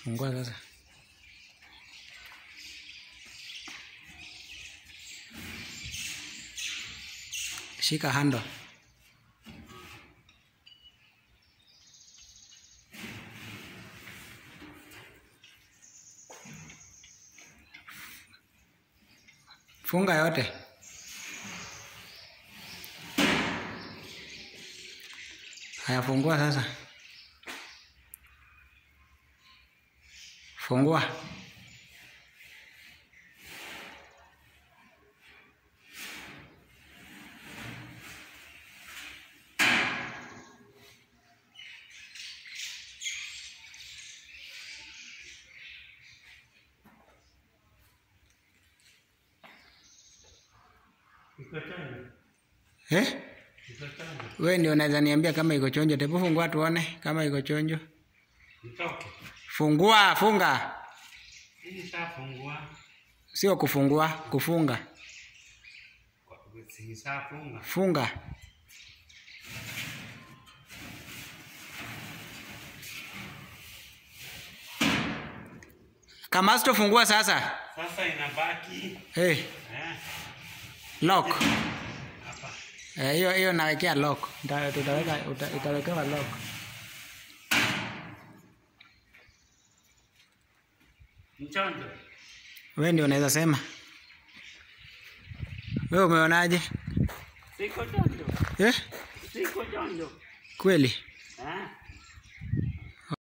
Fungua sasa. Shika handle. Funga yote. Haya, fungua sasa. Fungua. Iko chonjo. Eh? Iko chonjo. We ndio unaweza niambia kama iko chonjo. Tebu fungua tuone kama iko chonjo. Itoke. Fungua, funga. Hii shafungua. Sio kufungua, kufunga. Si shafunga. Funga. Kamasto fungua sasa. Sasa inabaki Hey, eh, lock. hapa. Eh, hiyo hiyo nawekea lock. Nita- Tutaweka uta- itawekewa lock. Mchonjo. We ndio unaweza sema. We umeonaje? Siko chonjo. Eh? Siko chonjo. Kweli? Eh?